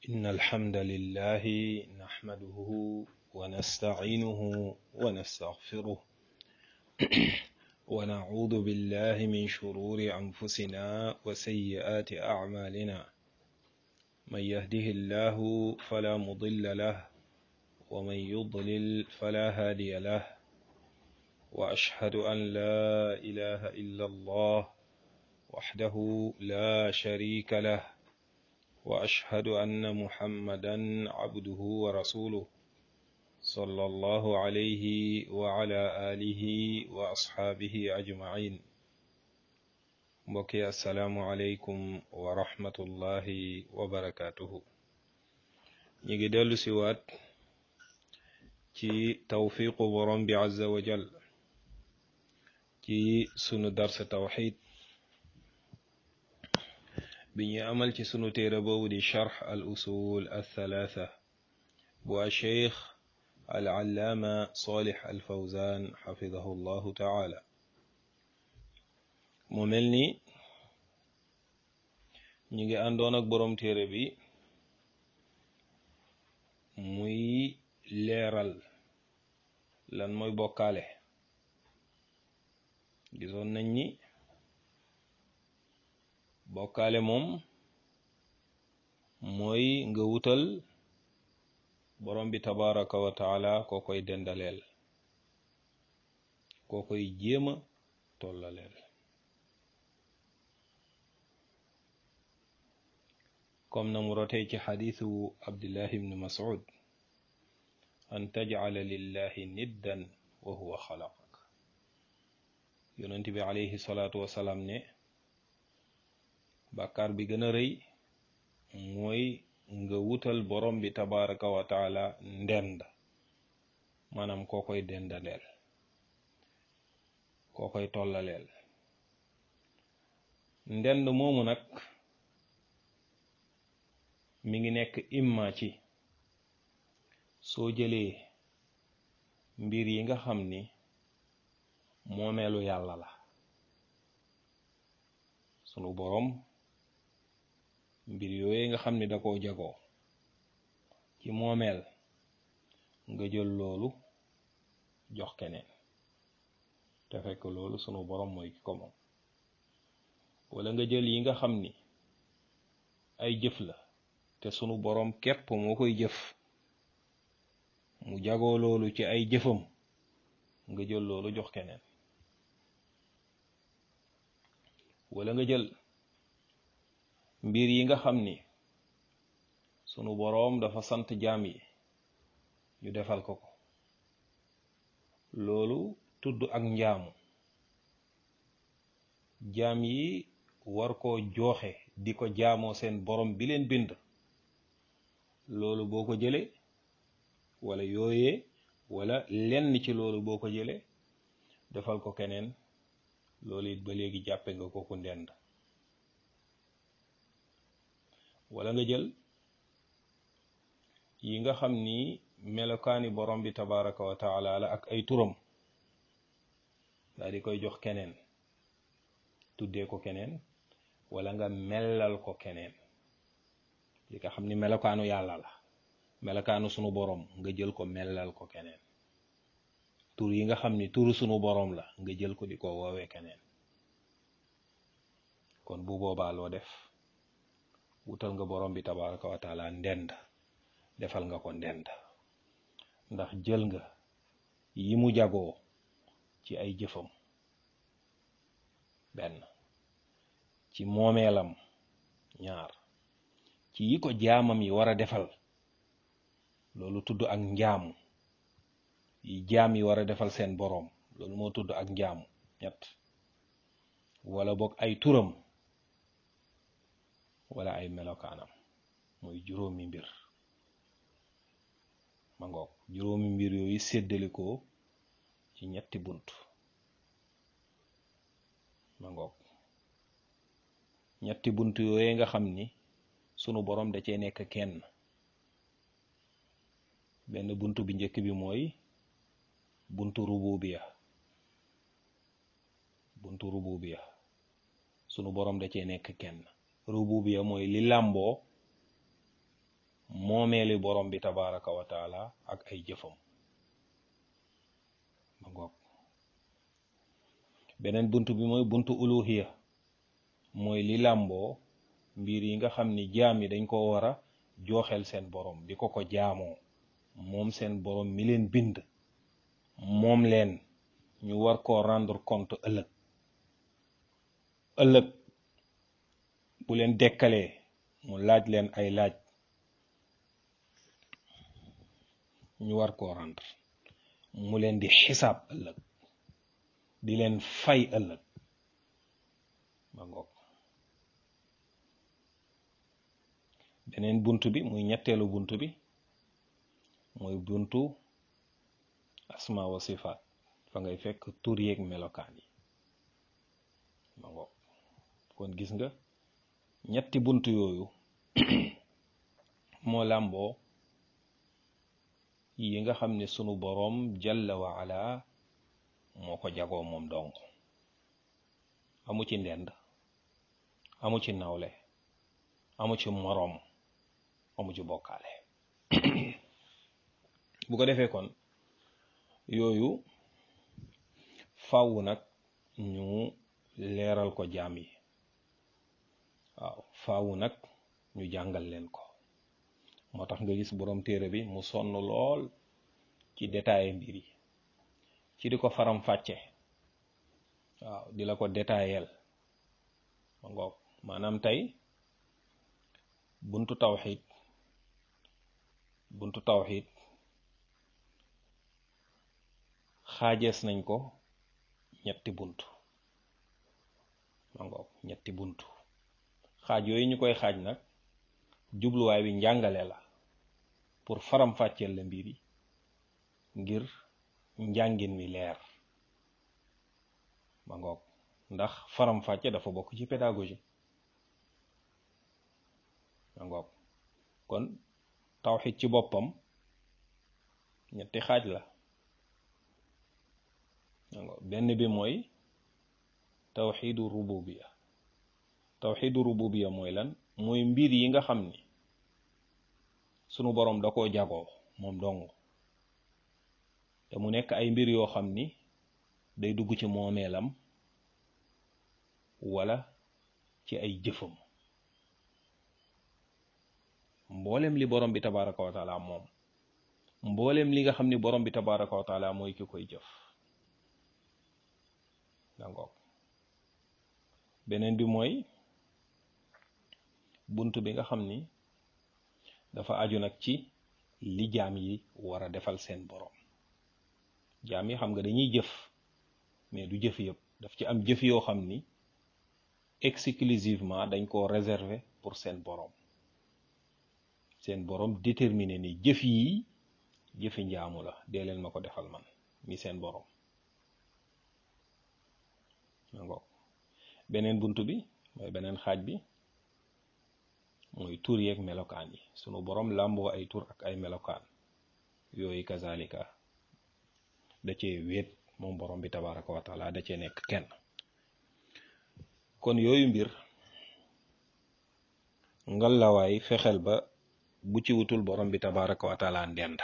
إن الحمد لله نحمده ونستعينه ونستغفره ونعوذ بالله من شرور أنفسنا وسيئات أعمالنا من يهده الله فلا مضل له ومن يضلل فلا هادي له وأشهد أن لا إله إلا الله وحده لا شريك له وأشهد أن محمدا عبده ورسوله صلى الله عليه وعلى آله وأصحابه أجمعين mbokki asalaamualeykum wa rahmatullahi wa barakaatuhu ñu ngi dellu si waat ci tawfiqu borom bi azza wa jal ci sunu darsa tawxid bi ñu amal ci sunu téere boobu di charx al usul al thalatha bu a cheikh al allaama salih al fawzan xafidahu llahu taala mu mel ni ñu ngi àndoon ak boroom téere bi muy leeral lan mooy bokkaale gisoon nañ ni bokkaale moom mooy nga wutal borom bi tabaraka wa taala koo koy dendaleel koo koy jéema tollaleel comme na mu rotee ci xadiisu abdullah ibn mas'ud an tajcala lillahi niddan wa huwa xalaqak yonent bi alayhi salaatu wasalaam ne bàkkaar bi gën a rëy mooy nga wutal borom bi tabaraka wa taala ndend maanaam koo koy dendaleel koo koy tollaleel ndend moomu nag mi ngi nekk imma ci soo jëlee mbir yi nga xam ni moomeelu yàlla la sunu boroom mbir yooyu nga xam ni da koo jagoo ci moomeel nga jël loolu jox keneen te fekk loolu sunu boroom mooy ki ko moom wala nga jël yi nga xam ni ay jëf la te sunu boroom képp moo koy jëf mu jagoo loolu ci ay jëfam nga jël loolu jox keneen wala nga jël mbir yi nga xam ni sunu boroom dafa sant jaam yi ñu defal ko ko loolu tudd ak njaamu jaam yi war koo jooxe di ko jaamoo seen boroom bi leen bind loolu boo ko jëlee wala yooyee wala lenn ci loolu boo ko jëlee defal ko keneen loolu it ba léegi jàppe nga ko ku ndend wala nga jël yi nga xam ni melokaani borom bi tabaraka wa taala la ak ay turam daal di koy jox keneen tuddee ko keneen wala nga mellal ko keneen li nga xam ni melokaanu yàlla la melokaanu sunu boroom nga jël ko mellal ko keneen tur yi nga xam ni turu sunu boroom la nga jël ko di ko woowee keneen kon bu boobaa loo def wutal nga boroom bi tabaraka wa taala ndend defal nga ko ndend ndax jël nga yi mu jagoo ci ay jëfam benn ci moomeelam ñaar ci yi ko jaamam yi war a defal loolu tudd ak njaamu yi jaam yi war a defal seen boroom loolu moo tudd ak njaamu ñett wala boog ay turam wala ay melokaanam mooy juróomi mbir ma ngoog juróomi mbir yooyu séddalikoo ci ñetti bunt ma ngoog ñetti bunt yooyu nga xam ni sunu boroom da cee nekk kenn benn bunt bi njëkk bi mooy buntu rububiya buntu rububiya sunu boroom da cee nekk kenn rububiya mooy li làmboo moomeeli borom bi tabaraka wa taala ak ay jëfam ma ngoog beneen bunt bi mooy buntu uluhiya mooy li làmboo mbir yi nga xam ni jaam yi dañ ko war a jooxel seen borom di ko ko jaamoo moom seen borom mi leen bind moom leen ñu war koo rendre compte ëllëg ëllëg bu leen dekkalee mu laaj leen ay laaj ñu war koo rendre mu leen di xisaab ëllëg di leen fay ëllëg ma ngoog beneen bunt bi muy ñetteelu bunt bi mooy buntu asma wa sifaat fa ngay fekk tur yeeg melokaan yi ma ngoog kon gis nga ñetti bunt yooyu moo làmboo yi nga xam ne sunu boroom jalla wa ala moo ko jagoo moom dong amu ci ndend amu ci nawle amu ci moroom amu ci bokkaale bu ko defee kon yooyu fàww nag ñu leeral ko jaam yi waaw faawu nag ñu jàngal leen ko moo tax nga gis borom téere bi mu sonn lool ci détaillé mbir yi ci di ko faram fàcce waaw di la ko détaillel ma ngoog maanaam tey buntu tawxid buntu tawxid xaajees nañ ko ñetti bunt ma ngoog ñetti bunt xaaj yooyu ñu koy xaaj nag jubluwaay bi njàngale la pour faram fàcceel la mbir yi ngir njàngin mi leer ma ngoog ndax faram fàcce dafa bokk ci pédagogie ma ngoog kon tawxid ci boppam ñetti xaaj la ma ngoog benn bi mooy tawxidu rububiya tawxidu rububiya mooy lan mooy mbir yi nga xam ni sunu boroom da koo jagoo moom dong te mu nekk ay mbir yoo xam ni day dugg ci moomeelam wala ci ay jëfam mboolem li borom bi tabaraka wa taala moom mboolem li nga xam ni borom bi tabaraka wa taala mooy ki koy jëf dangoog beneen bi mooy bunt bi nga xam ni dafa aju nag ci li jaam yi war a defal seen borom jaam yi xam nga dañuy jëf mais du jëf yëpp daf ci am jëf yoo xam ni exclusivement dañ koo réserver pour seen borom seen borom déterminé ni jëf yi jëfi njaamu la dee leen ma ko defal man mi seen borom ngoog beneen bunt bi mooy beneen xaaj bi mooy tur yeeg melokaan yi sunu borom làmboo ay tur ak ay melokaan yooyu kazalika da cee wéet moom borom bi tabaraka wa taala da cee nekk kenn kon yooyu mbir ngalawaay fexeel ba bu ci wutul borom bi tabaraka wa taala ndend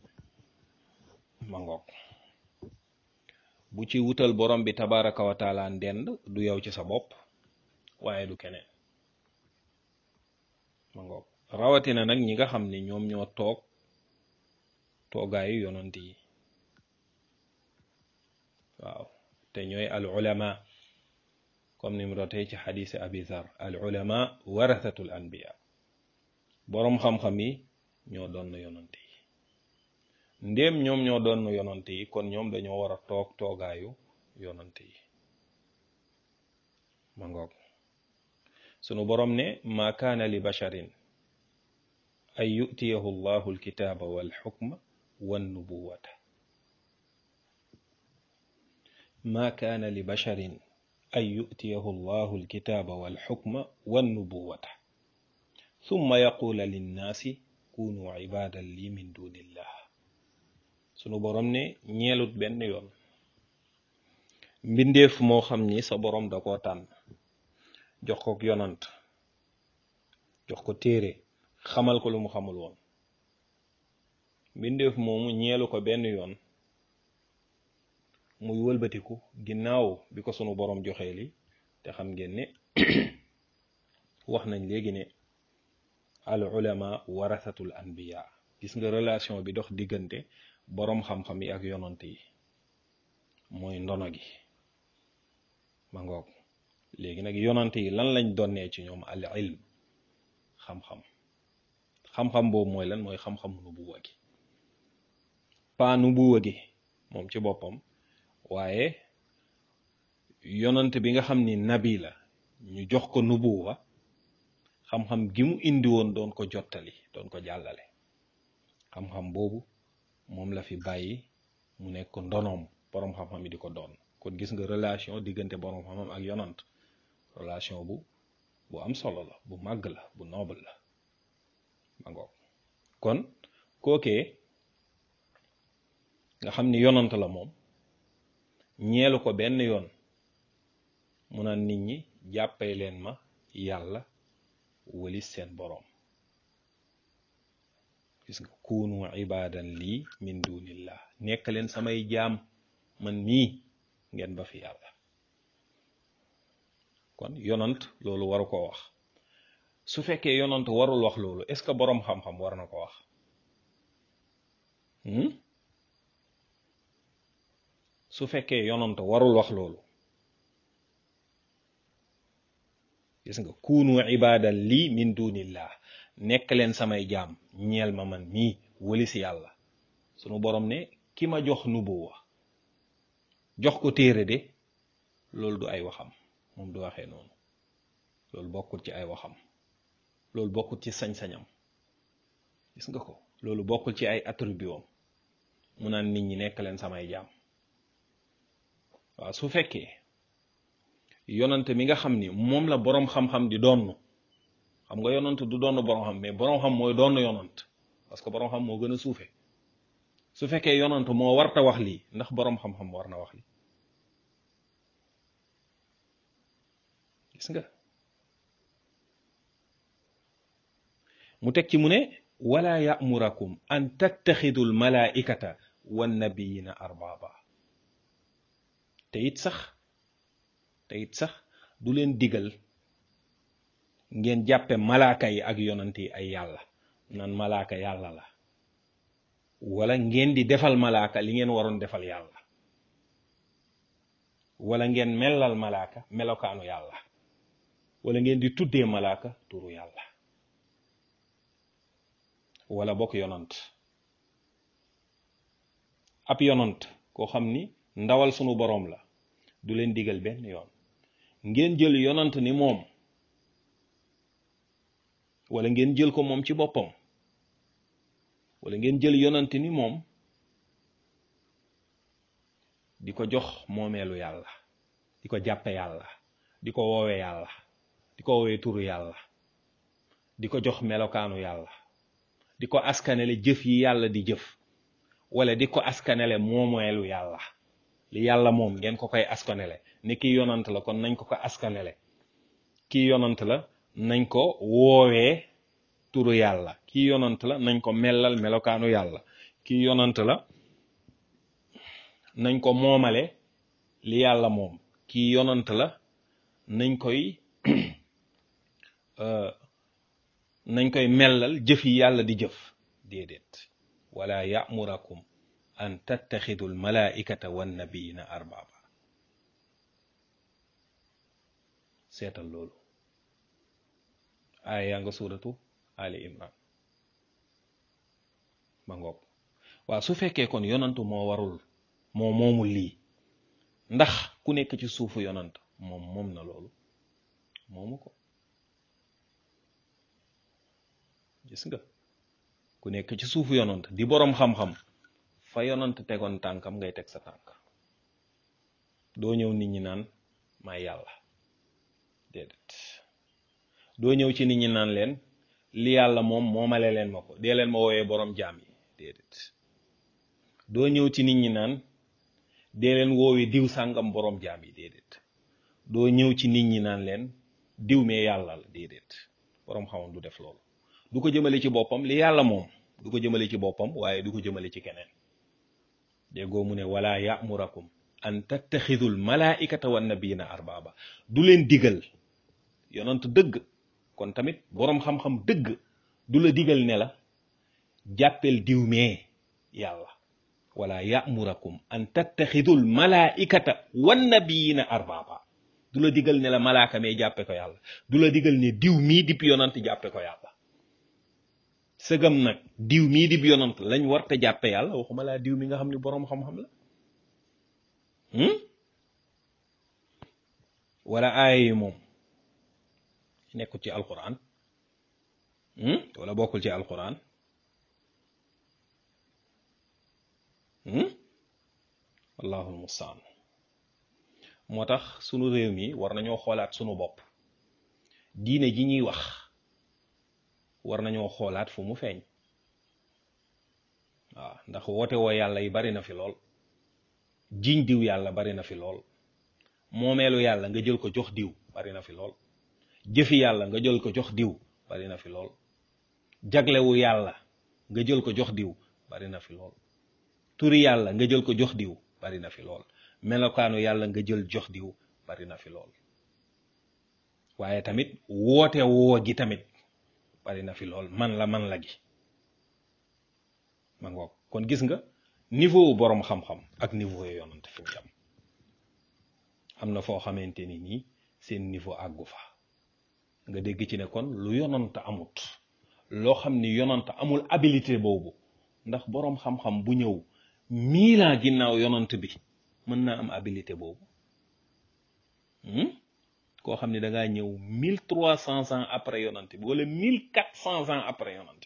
ma ngoog bu ci wutal borom bi tabaraka wa taala ndend du yow ci sa bopp waaye du keneen ma ngoog rawatina nag ñi nga xam ni ñoom ñoo toog toogaayu yonant yi waaw te ñooy al ulama comme ni mu rotee ci xadisi abi dhar al ulama warathatul anbiya boroom xam-xam yi ñoo doon yonant yi ndéem ñoom ñoo doon yonant yi kon ñoom dañoo war a toog toogaayu yonant yi ma ngoog sunu boroom ne ma kaana li basharin an yutiyahu llahu alkitaaba walxukma wannubuwata ma kaana li basharin an yutiyahu llahu alkitaaba walxukma wannubuwata summa yaquula linnaasi kunu ibaadan li min dunillah sunu boroom ne ñeelut benn yoon mbindeef moo xam ni sa boroom da koo tànn jox ko yonant jox ko téere xamal ko lu mu xamul woon mbindeef moomu ñeelu ko benn yoon muy wëlbatiku ginnaaw bi ko sunu boroom joxee li te xam ngeen ne wax nañ léegi ne al ulama warasatul anbiya gis nga relation bi dox diggante boroom xam-xam yi ak yonant yi mooy ndono gi ma ngoog léegi nag yonant yi lan lañ donnee ci ñoom al ilm xam-xam xam-xam boobu mooy lan mooy xam-xam nubuwa gi paa nubuwa gi moom ci boppam waaye yonant bi nga xam ni nabi la ñu jox ko nubuwa xam-xam gi mu indi woon doon ko jottali doon ko jàllale xam-xam boobu moom la fi bàyyi mu nekk ndonoom boroom xam-xam yi di ko doon kon gis nga relation diggante boroom xam-xam ak yonant relation bu bu am solo la bu màgg la bu noble la ma ngoog kon kookee nga xam ni yonant la moom ñeelu ko benn yoon mu naan nit ñi jàppee leen ma yàlla walis seen boroom gis nga kuunu ibadan lii min dunillah nekk leen samay jaam man mii ngeen ba fi yàlla kon yonant loolu waru ko wax su fekkee yonant warul wax loolu est-ce que boroom xam-xam war na ko wax su fekkee yonant warul wax loolu gis nga kuunu ibadan lii min dunillah nekk leen samay jaam ñeel ma man mii wëlis yàlla sunu borom ne ki ma jox nubuwa jox ko téere de loolu du ay waxam moom du waxee noonu loolu bokkut ci ay waxam loolu bokkut ci sañ-sañam gis nga ko loolu bokkul ci ay attribut am mu naan nit ñi nekk leen samay jaam waaw su fekkee yonante mi nga xam ni moom la boroom xam-xam di doon xam nga yonant du doon boroom xam mais boroom xam mooy doon yonant parce que boroom xam moo gën a suufe su fekkee yonant moo warta wax lii ndax boroom xam-xam war na wax lii gis nga mu teg ci mu ne wala ya'murakum an tattaxidu al malaikata wan nabiyina arbaba te it sax te it sax du leen digal ngeen jàppe malaaka yi ak yonant yi ay yàlla naan malaaka yàlla la wala ngeen di defal malaaka li ngeen waroon defal yàlla wala ngeen melal malaaka melokaanu yàlla wala ngeen di tuddee malaaka turu yàlla wala bokk yonant ab yonant koo xam ni ndawal sunu boroom la du leen digal benn yoon ngeen jël yonant ni moom wala ngeen jël ko moom ci boppam wala ngeen jël yonant ni moom di ko jox moomeelu yàlla di ko jàppe yàlla di ko woowe yàlla di ko woowee turu yàlla di ko jox melokaanu yàlla di ko askanele jëf yi yàlla di jëf wala di ko askanele moomeelu yàlla li yàlla moom ngeen ko koy askanele ni kii yonant la kon nañ ko ko askanele kii yonant la nañ ko woowee turu yàlla kii yonant la nañ ko mellal melokaanu yàlla kii yonant la nañ ko moomale li yàlla moom kii yonant la nañ koy nañ koy mellal jëf yi yàlla di jëf déedéet wala ya'murakum an tattaxidu almalaikata wannabiyina arbaba seetal loolu aaya yaa nga suuratu ali imran ba ngoog waaw su fekkee kon yonantu moo warul moo moomul lii ndax ku nekk ci suufu yonant moom moom na loolu moomu ko gis nga ku nekk ci suufu yonant di boroom xam-xam fa yonant tegoon tànkam ngay teg sa tànk doo ñëw nit ñi naan may yàlla déedéet doo ñëw ci nit ñi naan leen li yàlla moom moomale leen ma ko dee leen ma wooyee boroom jaam yi déedéet doo ñëw ci nit ñi naan dee leen woowee diw sàngam boroom jaam yi déedéet doo ñëw ci nit ñi naan leen diw mee yàlla la déedéet boroom xamam du def loolu du ko jëmale ci boppam li yàlla moom du ko jëmale ci boppam waaye du ko jëmale ci keneen déggoo mu ne wala ya'murakum an tattaxidul malaikata wan nabiyina arbaba du leen digal yonant dëgg kon tamit boroom xam-xam dëgg du la digal ne la jàppel diw mee yàlla wala ya'murakum an tattaxidul malaikata wan nabiyina arbaba du la digal ne la malaaka mee jàppe ko yàlla du la digal ne diw mii dib yonant jàppe ko yàlla sëgam nag diw mii dib yonant lañ war te jàppe yàlla waxuma laa diw mi nga xam ne boroom xam-xam la wala aaya yi moom nekkul ci alquran wala bokkul ci alquran wallahu almustaan moo tax sunu réew mi war nañoo xoolaat sunu bopp diine ji ñuy wax war nañoo xoolaat fu mu feeñ waaw ndax woote woo yàlla yi bari na fi lool jiñ diw yàlla bari na fi lool moomeelu yàlla nga jël ko jox diw bari na fi lool jëfi yàlla nga jël ko jox diw bari na fi lool jaglewu yàlla nga jël ko jox diw bari na fi lool turi yàlla nga jël ko jox diw bari na fi lool melokaanu yàlla nga jël jox diw bari na fi lool waaye tamit woote woo gi tamit bari na fi lool man la man la gi ma ngoog kon gis nga niveau boroom xam-xam ak niveau yo yonante fi mu jam am na foo xamante ni nii seen niveau àggu fa nga dégg ci ne kon lu yonant amut loo xam ni yonant amul habilité boobu ndax boroom xam-xam bu ñëw mille ans ginnaaw yonant bi mën naa am habilité boobu koo xam ne da ngaa ñëw mille trois cents ans après yonant bi wala mille quatre cents ans après yonant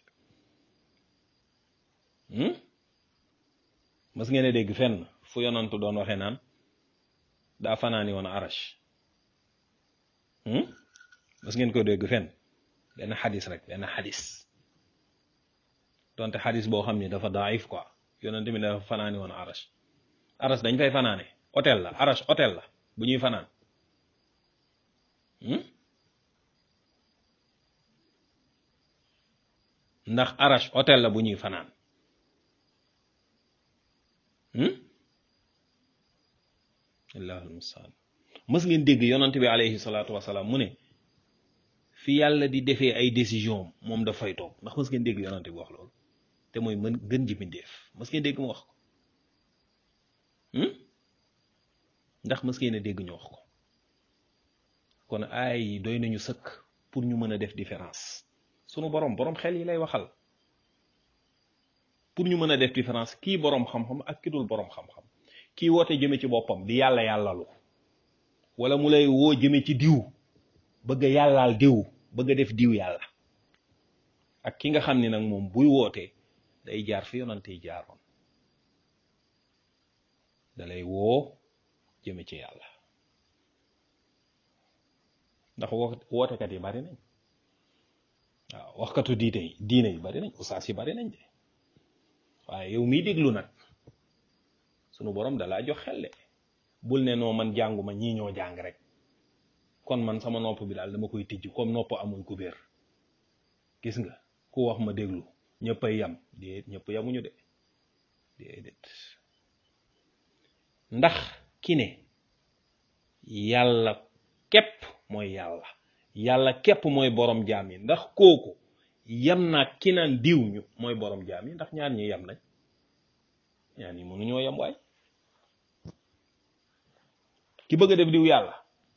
bi mas ngeen a dégg fenn fu yonantu doon waxee naan daa fanaani woon arash mas ngeen ko dégg fenn benn xadis rek benn xadis donte xadis boo xam ni dafa daif quoi yonent bi dafa fanaani woon arash arash dañ fay fanaane hôtel la arash hôtel la bu ñuy fanaan ndax arash hôtel la bu ñuy fanaan allahul mustaan mës ngeen dégg yonant bi alayhi salaatu wasalaam mu ne fi yàlla di defee ay décision moom daf fay toog ndax mës ngeen dégg yonant bi wax loolu te mooy mën gën ji mbindéef mës ngeen dégg mu wax ko ndax mës ngeen a dégg ñu wax ko kon aay yi doy nañu sëkk pour ñu mën a def différence sunu borom borom xel yi lay waxal pour ñu mën a def différence kii borom xam-xam ak ki dul borom xam-xam kii woote jëme ci boppam di yàlla yàllalu wala mu lay woo jëme ci diw bëgg a yàllaal diw bëgg a def diw yàlla ak ki nga xam ni nag moom buy wootee day jaar fi yonante yi jaaroon da lay woo jëme ci yàlla ndax wootekat yi bari nañ waaw waxkatu diine yi diine yi bari nañ usaas yi bari nañ de waaye yow miy déglu nag sunu borom dalaa jox xel de bul ne noo man jànguma ñii ñoo jàng rek kon man sama nopp bi daal dama koy tijj comme nopp amul kubéer gis nga ku wax ma déglu ñëpp ay yam déet ñëpp yamuñu de déedéet ndax ki ne yàlla képp mooy yàlla yàlla képp mooy borom jaam yi ndax kooku yam naa ki naan diw ñu mooy borom jaam yi ndax ñaar ñi yam nañ ñaar ñi mënuñoo yam waay ki bëgg a def diw yàlla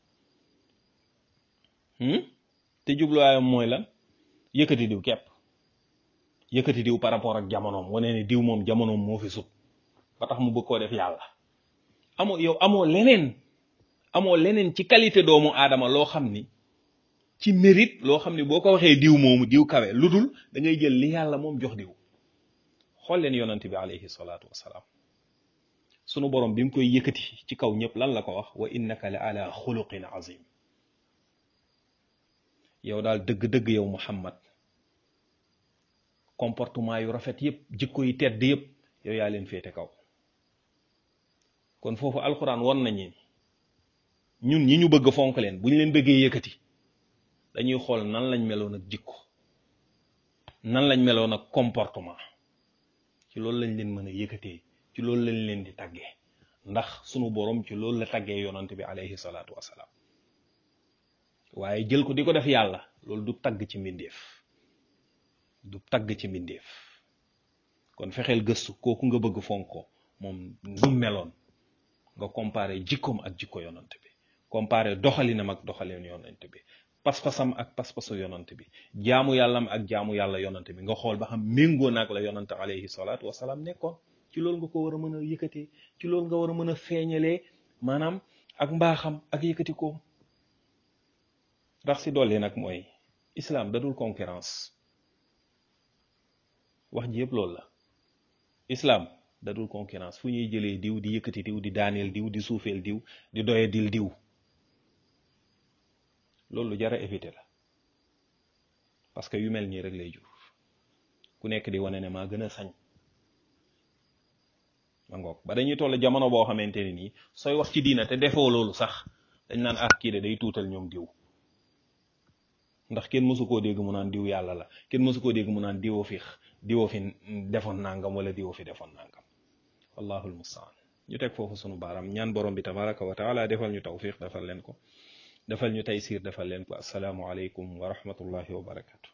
te jubluwaayam mooy lan yëkkati diw képp yëkkati diw par rapport ak jamonoom wane ne diw moom jamonoom moo fi sut ba tax mu bëgg koo def yàlla amoo yow amoo leneen amoo leneen ci qualité doomu aadama loo xam ni ci mérite loo xam ni boo ko waxee diw moomu diw kawe lu dul da ngay jël li yàlla moom jox diw xool leen yonante bi alayhi salaatu wasalaam sunu borom bi mu koy yëkkati ci kaw ñëpp lan la ko wax wa innaka la ala xuluqin azim yow daal dëgg-dëgg yow muhammad comportement yu rafet yëpp jikko yi tedd yëpp yow yaa leen féete kaw kon foofu alxuraan won nañu ñun ñi ñu bëgg fonk leen bu ñu leen bëggee yëkkati dañuy xool nan lañ meloon ak jikko nan lañ meloon ak comportement ci loolu lañ leen mën a yëkkatee ci loolu lañ leen di taggee ndax sunu borom ci loolu la taggee yonante bi alayhi salaatu wasalaam waaye jël ko di ko def yàlla loolu du tagg ci mbindeef du tagg ci mbindeef kon fexeel gëstu kooku nga bëgg fonk ko moom nu meloon nga comparé jikkoom ak jikko yonante bi comparé doxalinam ak doxalin yonante bi pas-pasam ak pas-pasu yonante bi jaamu yàllam ak jaamu yàlla yonante bi nga xool ba xam méngoo naag la yonante alayhi salaatu wasalaam nekkoon ci loolu nga ko war a mën a yëkkatee ci loolu nga war a mën a feeñalee maanaam ak mbaaxam ak yëkkati koom ndax si dolli nag mooy islam dadul concurrence wax ji yëpp loolu la islam dadul concurrence fu ñuy jëlee diw di yëkkati diw di daaneel diw di suufeel diw di doye dil diw loolu jara éviter la parce que yu mel nii rek lay jur ku nekk di wane ne maa gën a sañ ma ngoog ba dañuy toll jamono boo xamante ne nii sooy wax ci diina te defoo loolu sax dañ naan ah kii de day tuutal ñoom diw ndax kenn mësu koo dégg mu naan diw yàlla la kenn mësu koo dégg mu naan diwoo fi diwoo fi defoon nangam wala diwoo fi defoon nangam wallahu almustaan ñu teg foofu sunu baaraam ñaan borom bi tabaraka wa taala defal ñu tawfiq defal leen ko defal ñu taysiir defal leen ko asalaamu aleykum wa rahmatullahi wa barakatu